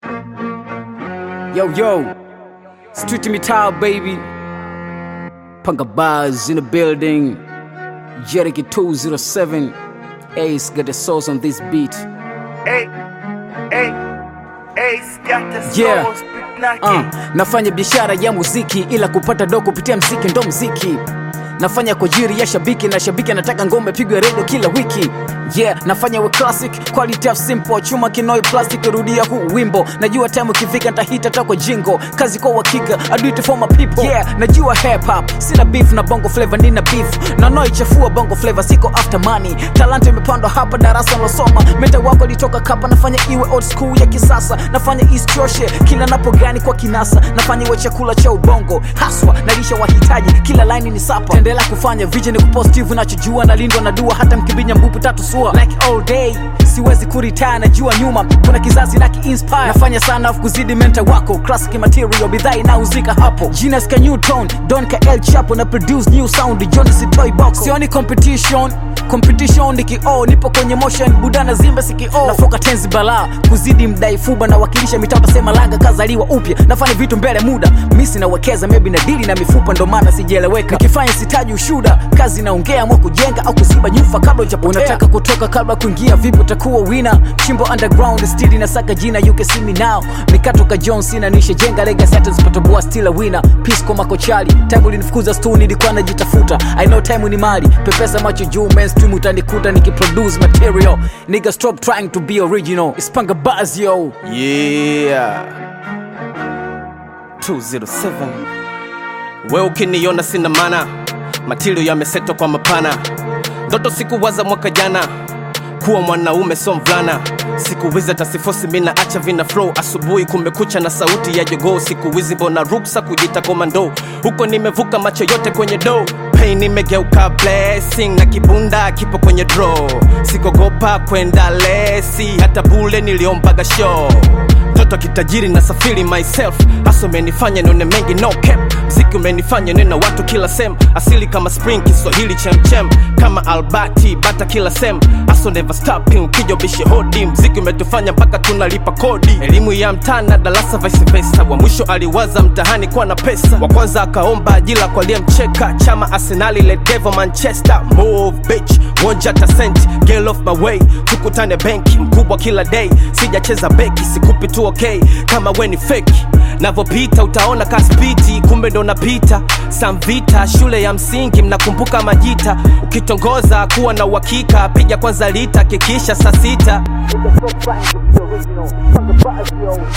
Yo, yo, street mitaa baby. Panga bars in the building. Jericho 207. Ace got the sauce on this beat. Hey, hey, Ace got the Yeah. sauce, big knock Uh, it. nafanya biashara ya muziki ila kupata do kupitia mziki ndo mziki nafanya kwa jiri ya shabiki na shabiki anataka ngoma pigwe redio kila wiki yeah nafanya we classic quality of simple chuma kinoi plastic rudia huu wimbo najua time ukifika ntahita takwa jingo kazi kwa uhakika I do it for my people yeah najua hip hop sina beef na bongo flavor nina beef na noi chafua bongo flavor siko after money talanta imepandwa hapa darasa losoma meta wako litoka kapa nafanya iwe old school ya kisasa nafanya ischoshe kila napo gani kwa kinasa nafanya iwe chakula cha ubongo haswa nalisha wahitaji kila line ni sapa tendela kufanya vision ku positive nachojua nalindwa na dua hata mkibinya mbupu tatu sua like all day siwezi kuritaya najua nyuma kuna kizazi na kiinspire nafanya sana afu kuzidi menta wako classic material bidhaa inauzika hapo Genius ka Newton Don ka El Chapo na produce new sound Johnny Sitoy Boko sioni competition competition ni kioo nipo kwenye motion budana zimba sikio nafoka tenzi balaa kuzidi mdai fuba na wakilisha mitaa utasema langa kazaliwa upya nafanya vitu mbele muda misi nawekeza maybe na dili na mifupa ndo maana sijaeleweka nikifanya sitaji ushuda kazi naongea mwa kujenga au kuziba nyufa kabla ujapotea unataka kutoka kabla kuingia vipi utakuwa wina chimbo underground stili na saka jina you can see me now mikatoka john sina nishe jenga legacy hata zipatoboa still a winner pisco makochali tangu linifukuza stu nilikuwa najitafuta i know time ni mali pepesa macho juu mainstream utanikuta nikiproduce material nigga stop trying to be original ispanga buzz yo Yeah. 207 we ukiniona sina mana matilio yamesetwa kwa mapana ndoto sikuwaza mwaka jana kuwa mwanaume so mvulana siku hizi tasifosi mina acha vina flow asubuhi kumekucha na sauti ya jogoo siku hizi mbona ruksa kujita komando huko nimevuka macho yote kwenye do pain imegeuka blessing na kibunda kipo kwenye draw sikogopa kwenda lesi hata bule niliombaga show mtoto kitajiri na safiri myself hasa umenifanya nione mengi no cap mziki umenifanya niwe na watu kila sem asili kama spring kiswahili chemchem kama albati bata kila sem hasa never stopping ukija ubishe hodi mziki umetufanya mpaka tunalipa kodi elimu ya mtana darasa vice versa wa mwisho aliwaza mtahani kuwa na pesa wa kwanza akaomba ajira kwa aliyemcheka chama arsenali le devil manchester move bitch wonja hata cent get off my way tukutane benki mkubwa kila day sijacheza beki sikupi tu okay kama we ni feki navyopita utaona kaspiti kumbe ndo napita samvita shule ya msingi mnakumbuka majita ukitongoza kuwa na uhakika piga kwanza lita kikisha saa sita Nigga stop trying to be original. Panga buzz yo